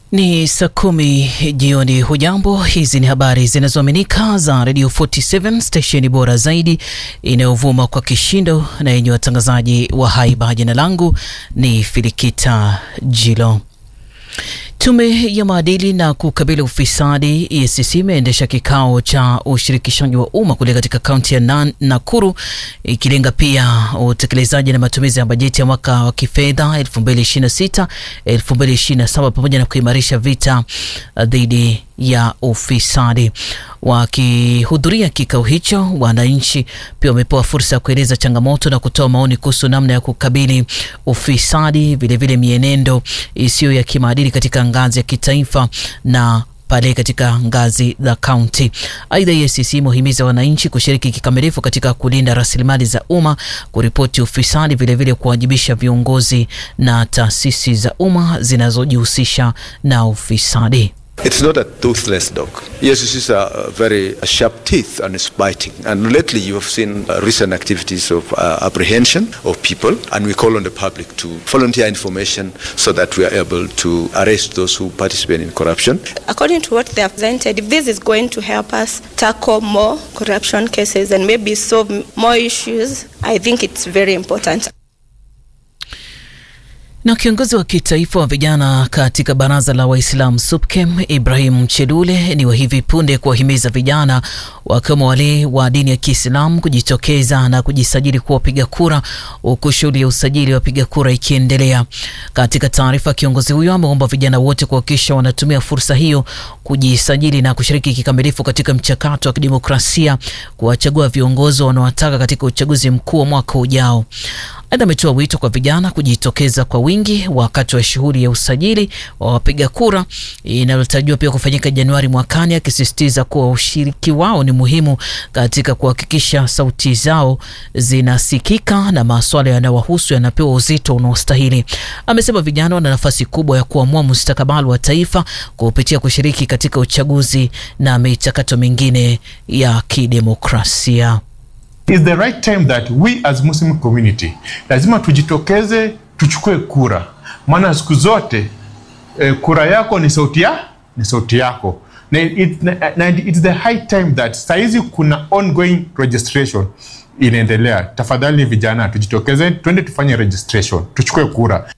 Ni saa kumi jioni. Hujambo, hizi ni habari zinazoaminika za Radio 47 stesheni bora zaidi inayovuma kwa kishindo na yenye watangazaji wa haiba. Jina langu ni Filikita Jilo. Tume ya maadili na kukabili ufisadi EACC imeendesha kikao cha ushirikishaji wa umma kule katika kaunti ya Nakuru ikilenga pia utekelezaji na matumizi ya bajeti ya mwaka wa kifedha 2026 2027 pamoja na kuimarisha vita dhidi ya ufisadi. Wakihudhuria kikao hicho, wananchi pia wamepewa fursa ya kueleza changamoto na kutoa maoni kuhusu namna ya kukabili ufisadi, vilevile mienendo isiyo ya kimaadili katika ngazi ya kitaifa na pale katika ngazi za kaunti. Aidha, EACC imehimiza wananchi kushiriki kikamilifu katika kulinda rasilimali za umma, kuripoti ufisadi, vilevile kuwajibisha viongozi na taasisi za umma zinazojihusisha na ufisadi. It's not a toothless dog. Yes, this is a very sharp teeth and it's biting. And lately you have seen uh, recent activities of uh, apprehension of people and we call on the public to volunteer information so that we are able to arrest those who participate in corruption. According to what they have presented, if this is going to help us tackle more corruption cases and maybe solve more issues, I think it's very important. Na kiongozi wa kitaifa wa vijana katika baraza la Waislamu SUPKEM Ibrahim Chelule ni wa hivi punde kuwahimiza vijana wakiwemo wale wa dini ya Kiislamu kujitokeza na kujisajili kuwa wapiga kura, huku shughuli ya usajili wa wapiga kura ikiendelea. Katika taarifa, kiongozi huyo ameomba vijana wote kuhakikisha wanatumia fursa hiyo kujisajili na kushiriki kikamilifu katika mchakato wa kidemokrasia kuwachagua viongozi wanaowataka katika uchaguzi mkuu wa mwaka ujao. Aidha, ametoa wito kwa vijana kujitokeza kwa wingi wakati wa shughuli ya usajili wa wapiga kura inayotarajiwa pia kufanyika Januari mwakani, akisisitiza kuwa ushiriki wao ni muhimu katika kuhakikisha sauti zao zinasikika na masuala yanayowahusu yanapewa uzito unaostahili. Amesema vijana wana nafasi kubwa ya kuamua mustakabali wa taifa kupitia kushiriki katika uchaguzi na michakato mingine ya kidemokrasia. Is the right time that we as Muslim community lazima tujitokeze tuchukue kura, maana siku zote eh, kura yako ni sauti ya ni sauti yako na, it, na, na it's the high time that saizi kuna ongoing registration inaendelea. Tafadhali vijana, tujitokeze, twende tufanye registration, tuchukue kura.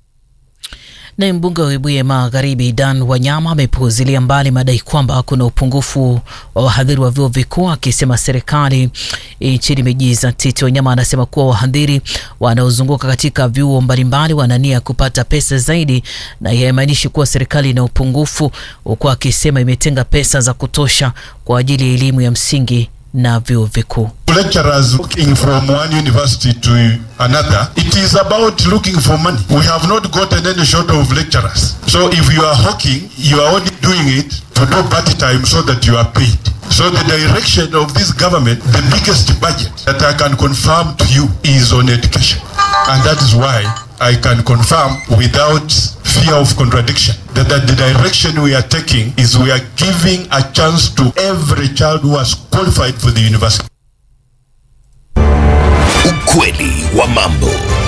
Naye mbunge wa Webuye Magharibi Dan Wanyama amepuuzilia mbali madai kwamba kuna upungufu wa wahadhiri wa vyuo vikuu, akisema serikali nchini imejizatiti. Wanyama anasema kuwa wahadhiri wanaozunguka katika vyuo mbalimbali wana nia ya kupata pesa zaidi, na haimaanishi kuwa serikali ina upungufu, huku akisema imetenga pesa za kutosha kwa ajili ya elimu ya msingi na vyuo vikuu. lecturers looking from one university to another it is about looking for money we have not gotten any short of lecturers so if you are hawking you are only doing it to do party time so that you are paid so the direction of this government the biggest budget that i can confirm to you is on education and that is why i can confirm without fear of contradiction that, that the direction we are taking is we are giving a chance to every child who has qualified for the university Ukweli wa mambo.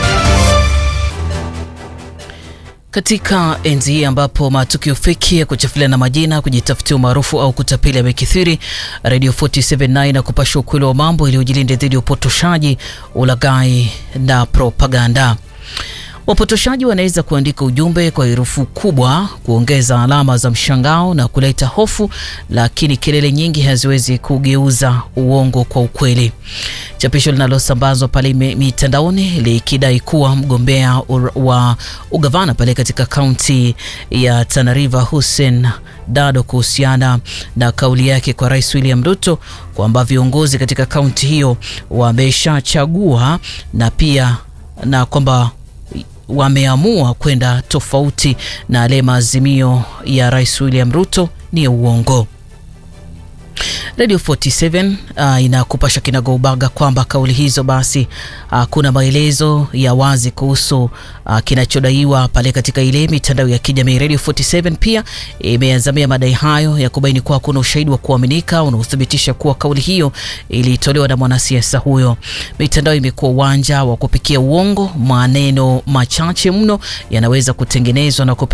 Katika enzi hii ambapo matukio feki ya kuchafuliana majina, kujitafutia umaarufu au kutapeli yamekithiri, Radio 479 na kupasha ukweli wa mambo iliyojilinde dhidi ya upotoshaji, ulaghai na propaganda. Wapotoshaji wanaweza kuandika ujumbe kwa herufi kubwa, kuongeza alama za mshangao na kuleta hofu, lakini kelele nyingi haziwezi kugeuza uongo kwa ukweli. Chapisho linalosambazwa pale mitandaoni likidai kuwa mgombea wa ugavana pale katika kaunti ya Tana River Hussein Dado kuhusiana na kauli yake kwa Rais William Ruto kwamba viongozi katika kaunti hiyo wameshachagua na pia na kwamba wameamua kwenda tofauti na yale maazimio ya Rais William Ruto ni uongo. Radio 47 uh, inakupasha kinagaubaga kwamba kauli hizo basi hakuna uh, maelezo ya wazi kuhusu uh, kinachodaiwa pale katika ile mitandao ya kijamii. Radio 47 pia imeazamia madai hayo ya kubaini kuwa hakuna ushahidi wa kuaminika unaothibitisha kuwa kauli hiyo ilitolewa na mwanasiasa huyo. Mitandao imekuwa uwanja wa kupikia uongo, maneno machache mno yanaweza kutengenezwa na